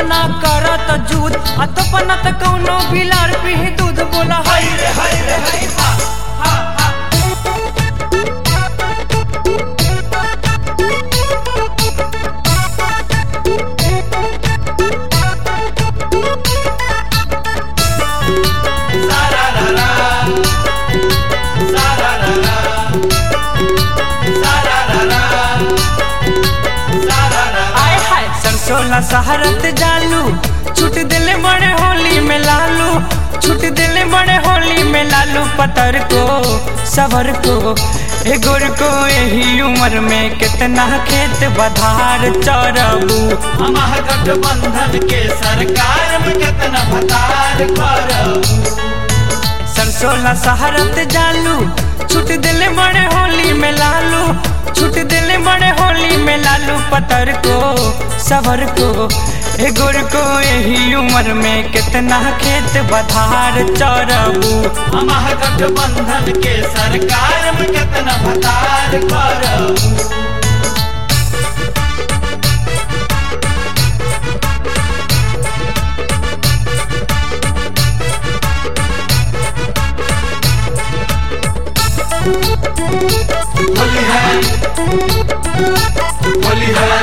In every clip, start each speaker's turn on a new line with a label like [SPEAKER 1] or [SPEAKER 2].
[SPEAKER 1] ना करत जूद आ तो पनत कौनो बिलार पी दूध बोला
[SPEAKER 2] हाय रे हाय रे हाय हा हा हा सारा रा रा सारा रा रा सारा रा रा सारा रा रा
[SPEAKER 1] आय हाय सरसों ला सहारत जालू छूट दिले बड़े होली में लालू छूट दिले बड़े होली में लालू पतर को सबर को ए गुर को यही उम्र में कितना खेत बधार चरबू
[SPEAKER 2] हमार गठबंधन के सरकार में कितना भतार करब
[SPEAKER 1] सरसों ला सहारत जालू छूट दिले बड़े होली में लालू छूट दिले बड़े होली में लालू पतर को सबर को ए गुर को यही उम्र में कितना खेत बधार चरबू
[SPEAKER 2] हमार गठबंधन के सरकार में कितना भतार करब होली है होली है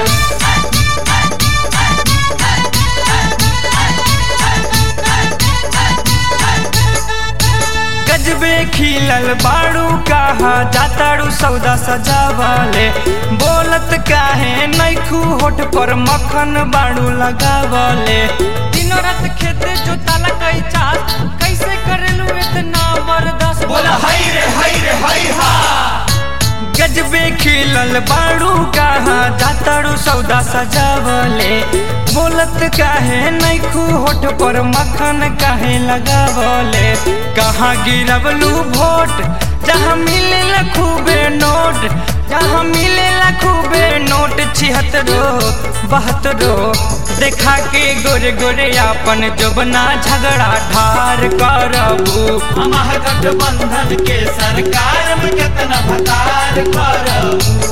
[SPEAKER 1] गजबे खिलल बाड़ू कहा जाताड़ू सौदा सजावले बोलत काहे नैखू होठ पर मक्खन बाड़ू लगावले दिनों रात खेते जोताला कई चास कैसे करेलू इतना बर्दाश्त
[SPEAKER 2] बोला हाय रे हाय रे हाय हा
[SPEAKER 1] गजबे खिलल बाड़ू कहा जाताड़ू सौदा सजावले बोलत काहे नैखू होठ पर मक्खन काहे लगावले कहाँ गिरवलू भोट जहाँ मिले खूबे नोट जहाँ मिले खूबे नोट छिहत्तरो बहत्तरो देखा के गोरे गोरे आपन जोबना झगड़ा ढार करबू
[SPEAKER 2] हमार गठबंधन के सरकार में कितना भतार करब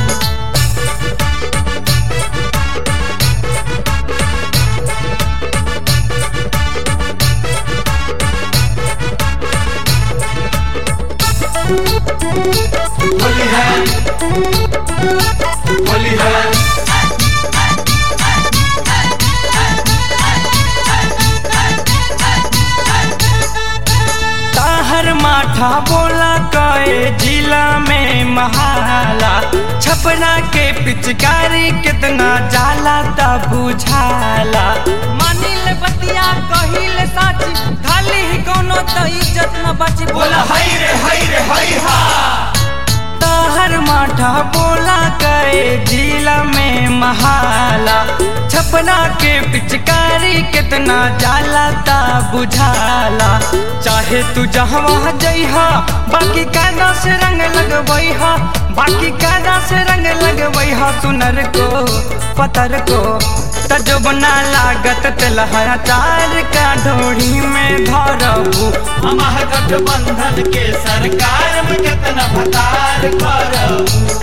[SPEAKER 2] होली है होली है
[SPEAKER 1] ताहर माठा बोला कए जिला में महाला छपरा के पिचकारी कितना जाला ता बुझाला मानिल बतिया कहिल साची खाली ही कोनो तो इज्जत न बची
[SPEAKER 2] बोला हाय रे हाय रे हाय हा
[SPEAKER 1] ताहर माठा बोला कए जिला में महाला छपरा के पिचकारी कितना जाला ता बुझाला चाहे तू जहाँ जइहा बाकी कायदा से रंग लगवैहा बाकी कायदा से रंग लगवैहा सुनर को पतर को तजबना लागत तेलहरा चार का ढोड़ी में धरबू
[SPEAKER 2] हमार गठबंधन के सरकार में कितना भतार करब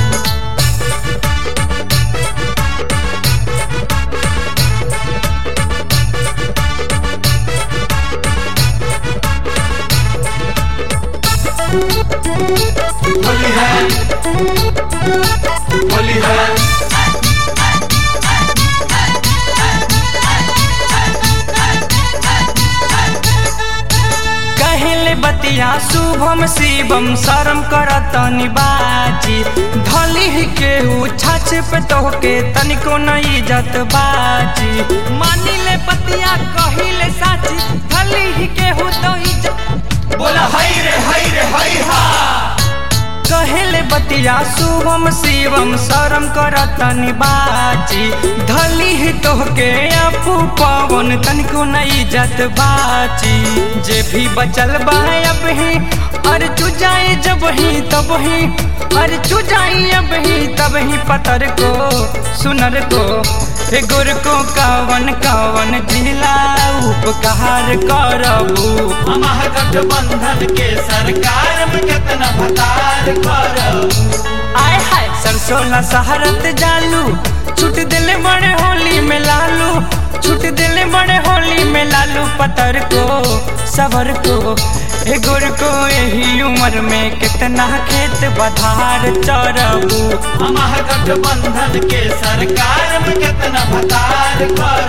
[SPEAKER 2] होली है होली है
[SPEAKER 1] कहले बतिया शुभम शिवम शरम करत निबाजी धली ही केहू छाछ पे तोहके तनिको न इज्जत बाजी मानिले बतिया कहिले साची धली ही केहू तो इज्जत
[SPEAKER 2] बोला हाय रे हाय रे हाय हा
[SPEAKER 1] कहले बतिया शुभम शिवम शरम करत निबाजी धली ही तोहके अपू पवन तनिको न इज्जत बाची जे भी बचल बा अब ही अरे चुजाई जब ही तब ही अरे चुजाई अब ही तब ही पतर को सुनर को ए गुर को कावन कावन जिला उपकार करबू
[SPEAKER 2] हमार गठबंधन के सरकार में कितना भतार करब
[SPEAKER 1] आय हाय सरसों ला सहारत जालू छूट दिले बड़े होली में लालू सबर को ए गोर को यही उम्र में कितना खेत बधार चरबू
[SPEAKER 2] महागठबंधन के सरकार में कितना भतार कर